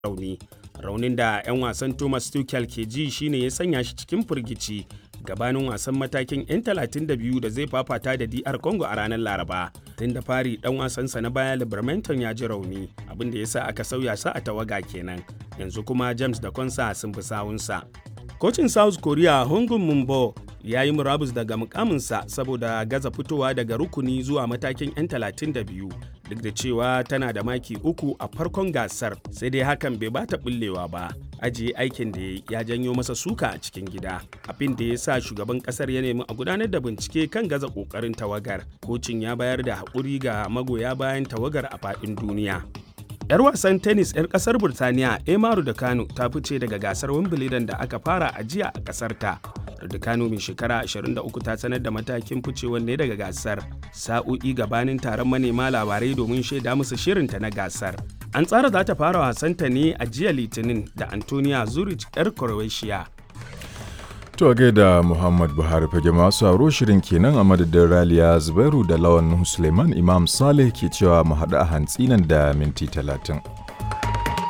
rauni raunin da 'yan wasan thomas tuchel ke ji shine ya sanya shi cikin firgici gabanin wasan matakin 'yan 32 da zai fafata da dr congo a ranar laraba tun da fari dan wasansa na baya libermanton ya ji rauni abin da ya sa aka sauya sa a tawaga kenan yanzu kuma james da konsa sun fi sawunsa kocin south korea hongun mumbo ya yi murabus daga mukaminsa saboda gaza fitowa daga rukuni zuwa matakin 'yan 32 duk da cewa tana da maki uku a farkon gasar sai dai hakan bai bata bullewa ba ajiye aikin da ya janyo masa suka a cikin gida abin da ya sa shugaban kasar ya nemi a gudanar da bincike kan gaza kokarin tawagar kocin ya bayar da haƙuri ga magoya bayan tawagar a faɗin duniya 'yar wasan tennis 'yar kasar burtaniya emaru da kano ta fice daga gasar wimbledon da aka fara a jiya a kasar ta Kano mai shekara 23 ta sanar da matakin ficewar ne daga gasar sa'o'i gabanin taron manema labarai domin shaida musu shirinta na gasar an tsara za ta fara wasanta ne a jiya litinin da antonia zurich 'yar croatia To a gaida Muhammad Buhari fage masu aro shirin kenan a madadin Raliya Zubairu da Lawan Suleiman Imam Saleh ke cewa mu haɗu a hantsi nan da minti talatin.